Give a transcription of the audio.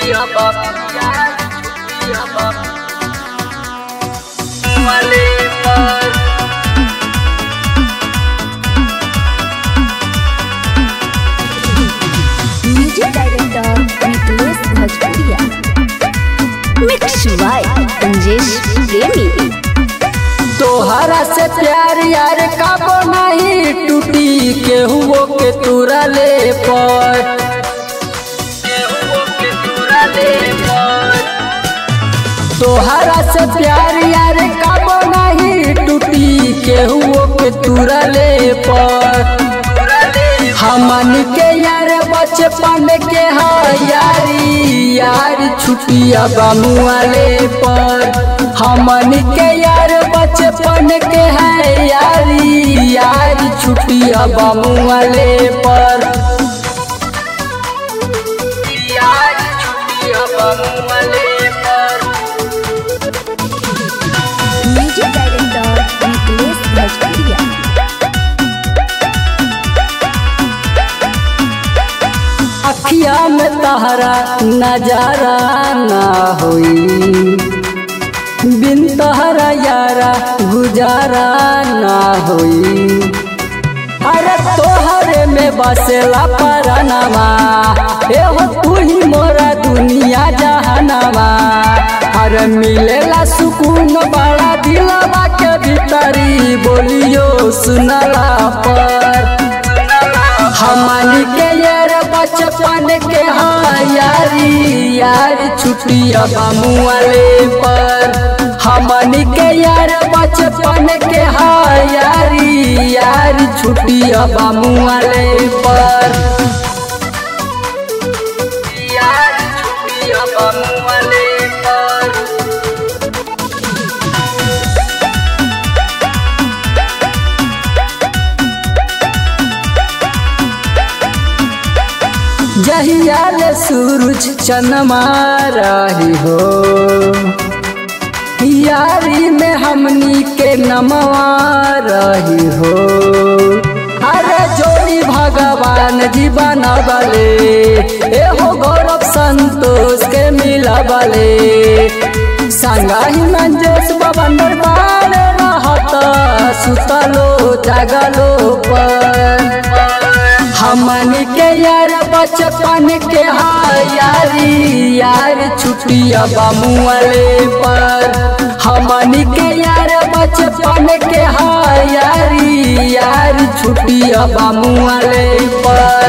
music director निकलेश भोजपुरिया mix by Anjesh प्रेमी तोहरा से प्यार यार काबो नहीं टूटी केहुओ के तुरा ले पर तोहरा से प्यार यार काबो नहीं टूटी केहुओ के तुरा ले पर हमन के यार बचपन के हा यारी यार छुटिया बामुआले पर हमन के यार बचपन के है यारी यार छुटिया बामुआले पर यार छुटिया बामुआले पर म्यूजिक डायरेक्टर निकलेश भोजपुरिया अखिया में तहरा नजारा ना होई बिन तहरा यारा गुजारा ना होई अरे तोहरे में बसेला परनमा एहो तू ही मोरा दुनिया जहानमा अरे मिलेला सुकून बड़ा दिलवा के भीतरी बोलियो सुनला पर हमनी के यार बचपन के हाँ यारी यार छुट्टिया बामुआले पर हमनी के यार बचपन के हाँ यारी यार छुट्टिया बामुआले पर यार छुट्टिया बामुआले पर जहियाल सूरज चनमा रही हो यारी में हमनी के नमवा रही हो अरे जोड़ी भगवान जी बनबले एहो गौरव संतोष के मिलबले संगाही मंजेश बबंदर बार रहत सुतलो जागलो पर हमन के यार बचपन के हाँ यारी यार छुट्टिया बामुआले पर हमन के यार बचपन के हाँ यारी यार छुट्टिया बामुआले पर